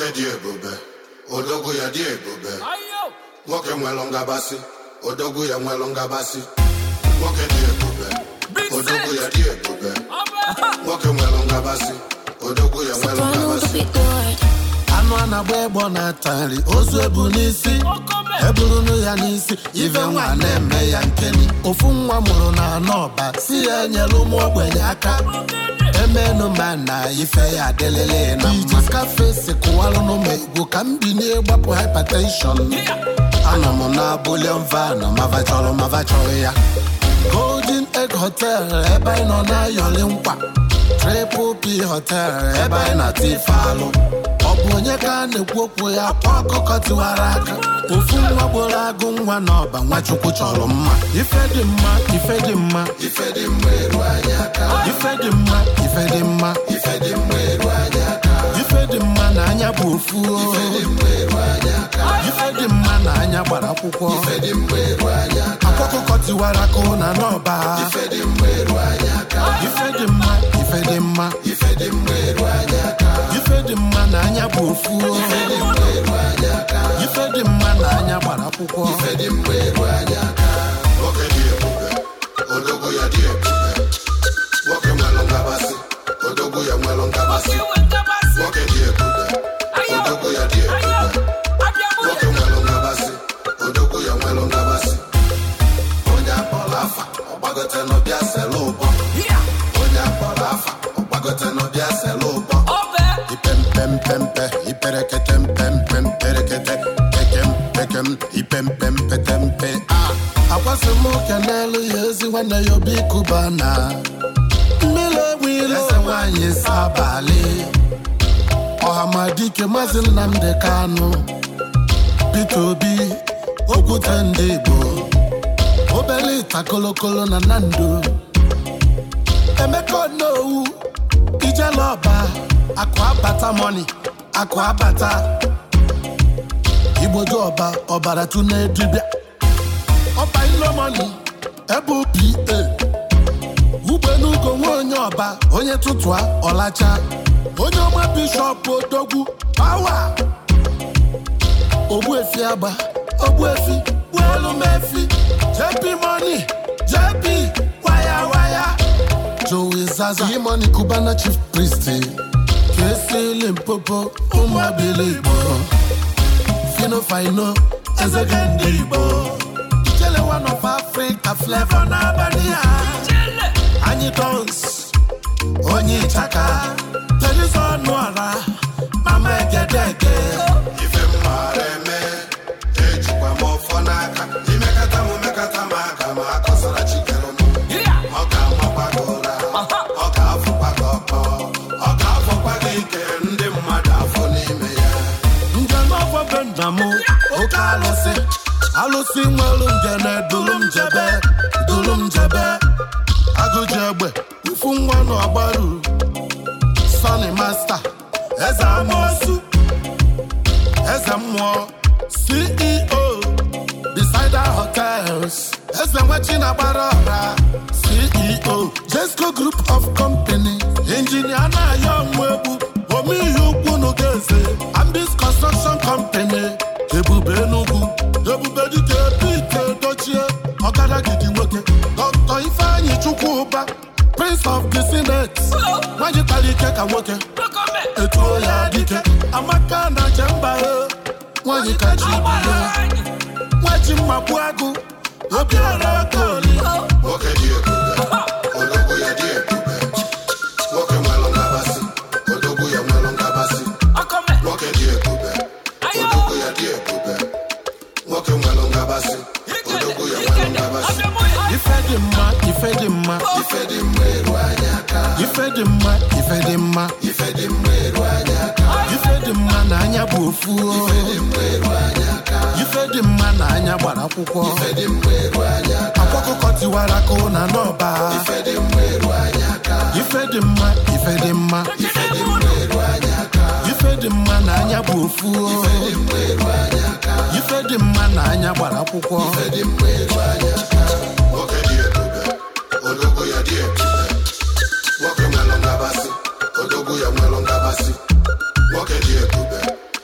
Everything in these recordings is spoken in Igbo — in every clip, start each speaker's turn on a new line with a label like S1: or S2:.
S1: nwoke dị ebube odogwu ya dị ebube nwoke nwelụ ngabasị odogwu ya nwelụ ngabasị nwoke dị ebube odogwu ya dị ebube nwoke nwelụ ngabasị odogwu ya nwelụ
S2: Follow the
S1: ngabasị
S2: beat, Lord.
S3: anụ a na-agba egbo na-ata nri ozu ebu n'isi eburunu ya n'isi ife nwa na-eme ya nkeni ofu nwa mụrụ na anọba si ya enyela ụmụ ogbenye aka emenu ma na ife ya adịlịlị na mma skafesi kụwalụnụ m egwu ka m binye gbapụ hypertension anọ m na bulion van mava chọrọ mava chọrọ ya golden egg hotel ebe anyị nọ na-ayọli nkwa triple p hotel ebe anyị na-ata ife alụ ọ bụ onye ka a na-ekwu okwu ya kwa ọkụkọ tiwara aka ofu nwa gboro agụ nwa n'ọba nwachukwu chọrọ mma ife dị mma ife dị mma
S1: ife dị mma eru anyị aka
S3: ife dị mma ife dị mma
S1: ife dị mma eru anyị aka
S3: ife dị mma na anya bụ ofu o.
S1: dị mma eru anyị aka
S3: ife dị mma na anya gbara akwụkwọ
S1: ife dị mma eru anyị aka
S3: akwa ọkụkọ tiwara akụ na n'ọba
S1: ife dị mma eru anyị aka
S3: ife dị mma ife dị mma
S1: ife dị mma eru anyị aka
S3: ife dị mma na anya bụ ofu o.
S1: dị mma eru anyị aka
S3: ife dị mma na anya gbara akwụkwọ
S1: ife dị mma eru anyị aka nwoke dị ebube odogwu ya dị ebube nwoke nwelụ ngabasị odogwu ya nwelụ ngabasị nwoke dị ebube odogwu ya dị ebube nwoke nwelụ ngabasị odogwu ya nwelụ ngabasị onye akpọrọ afa ọgbagote n'ọbịa selu ụbọ onye akpọrọ afa ọgbagote n'ọbịa selu ụbọ
S3: ipempempempe iperekete mpempe mperekete pekem pekem ipempempetempe a akwasị m oke n'elu ya ezi nwanne ya obi kuba na mmiri enwere eze nwanyị si abalị ọhamadike maazị nnamdị kanụ peter obi okwute ndị igbo obele ita kolokolo na nando emeka onowu ijelọba akụ abata mọni akụ abata igbodo ọba ọbara tụna dibịa ọba ilomọni ebe pa ugbenugo nwa onye ọba onye tụtụa ọlacha onye ọma bishọp odogwu pawa ogbuefi agba ogbuefi gbuelumefi jp moni jp waya waya Joey Zaza Imani Cubana Chief Priest Kesi Limpopo Umabili Igbo Fino Fino Ezege ndị Igbo Ijele one of Africa flavor n'abalị a Anyị dons Onye Ịchaka Tenisi ọnụ ara Mama Egedege
S1: ife mmara eme ejikwa m ọfọ n'aka imekata m mekata m aka ma akọsara chikere m ọ ga-amakwa gị ụra ọ ga-afụkwa gị ọkọ ọ ga-afọkwa gị ike ndị mmadụ afọ n'ime ya
S3: njem afọ be nna m oke alụsị alụsị nwere ngene duru m jebe duru m jebe agụji egbe mfu nwa na ọgbaru sọni masta eze amosu eze mmụọ ceo Decider Hotels eze nwechi na gbara ọra ceo jesco group of company injinia na-ayọ nwa egbu omeihe ukwu n'ugeze ambis construction company ebube enugwu ebube dike pete dochie ọgaragidi nwoke dr ifeanyi chukwuba prince of the senate nwanyị kpara ike ka nwoke etuo ya dike amaka na jemba nwanyị ka chi bụ ya nwaji mmagbu agụ obiara koli
S1: nwoke dị ebube odogwu ya dị ebube nwoke nwelụ ngabasị odogwu ya nwelụ ngabasị nwoke dị ebube odogwu ya dị ebube nwoke nwelụ ngabasị odogwu ya nwelụ ngabasị
S3: ife dị mma ife dị mma
S1: ife dị mma eru anyị aka
S3: ife dị mma ife dị mma
S1: ife dị mma eru anyị aka
S3: ife dị mma na anya bụ ofu o.
S1: dị mma eru anyị aka
S3: ife dị mma na anya gbara akwụkwọ
S1: ife dị mma eru anyị aka
S3: akwa ọkụkọ tiwara akụ na n'ọba
S1: ife dị mma eru anyị aka
S3: ife dị mma ife dị mma
S1: ife dị mma eru anyị aka
S3: ife dị mma na anya bụ ofu o.
S1: dị mma eru anyị aka
S3: ife dị mma na anya gbara akwụkwọ
S1: ife dị mma eru anyị aka nwoke dị ebube odogwu ya dị ebube nwoke nwelụ ngabasị odogwu ya nwelụ ngabasị nwoke dị ebube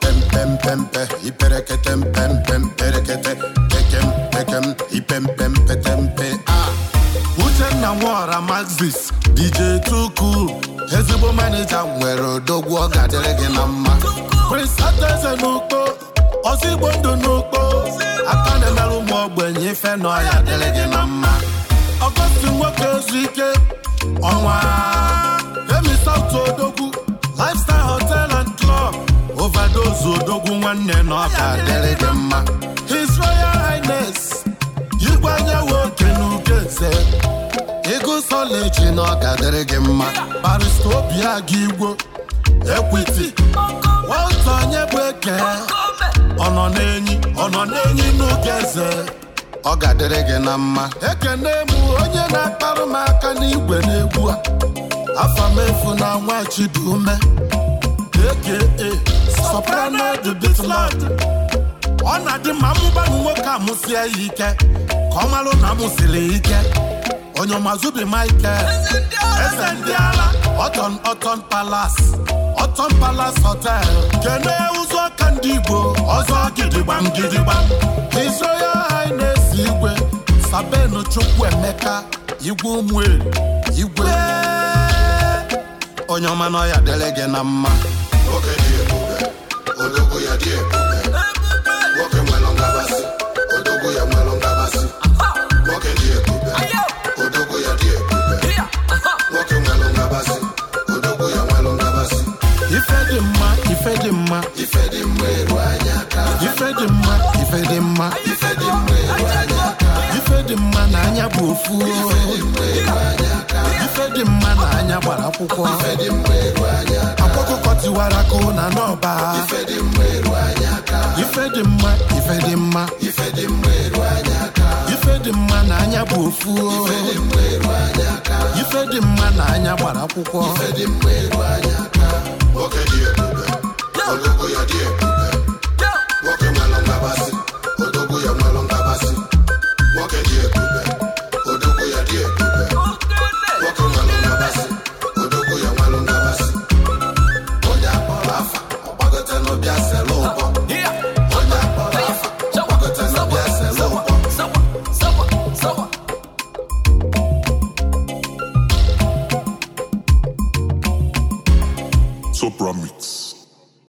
S3: ipempempempe iperekete mpempemperekete pekem pekem ipempempetempe ah uchenna nwora maxis dj tuku ezigbo manija nwere odogwu ọ ga-adịrị gị na mma prince adaeze n'ukpo ozigbo ndụ n'ukpo aka na-emerụ ụmụ ogbenye ife na ọya dịrị gị na mma ọgọstin nwoke ezu ike ọnwa emi saut odogwu lifestyle hotel and club overdose odogwu nwanne na ọ ga-adịrị gị mma his royal highness igwe anyanwụ oke n'ugeze ego soleji na ọ ga-adịrị gị mma barista obi aga igwo ekwiti nwata onye bụ eke ọ nọ n'enyi ọ nọ n'enyi n'oge eze ọ ga-adịrị gị na mma ekene m onye na-akparụ m aka n'igwe n'egwu a afa m efu na nwa chidume aka soprano the bitland ọ na-adị mma mụgbanụ nwoke amụsie ya ike ka ọ malụ na amụsiri ike onye ọmazubi michael eze ndị ala ọtọn ọtọn palas ọtọn palas hotel kene ụzọ ka ndị igbo ọzọ gidigbam gidigbam his royal highness igwe sabenu chukwu emeka igwe ụmụelu igwe onye ọma na ọya dịrị gị na mma
S1: nwoke dị ebube odogwu ya dị ebube nwoke nwelụ ngabasị odogwu ya nwelụ ngabasị nwoke dị ebube odogwu ya dị ebube nwoke nwelụ ngabasị odogwu ya nwelụ ngabasị
S3: ife dị mma ife dị mma
S1: ife dị mma eru anya aka
S3: ife dị mma ife dị mma
S1: ife dị mma eru anya aka
S3: ife dị mma na anya bụ ofu ife dị mma na anya gbara akwụkwọ
S1: ife dị mma eru anya aka
S3: akwụkwọ tiwara ka na n'ọba
S1: ife dị mma eru anya aka
S3: ife dị mma ife dị mma
S1: ife dị mma eru anya aka
S3: ife dị mma na anya bụ ofu
S1: ife dị mma eru anya aka
S3: ife dị mma na anya gbara akwụkwọ
S1: ife dị mma eru anya aka nwoke dị ebube odogwu ya dị ebube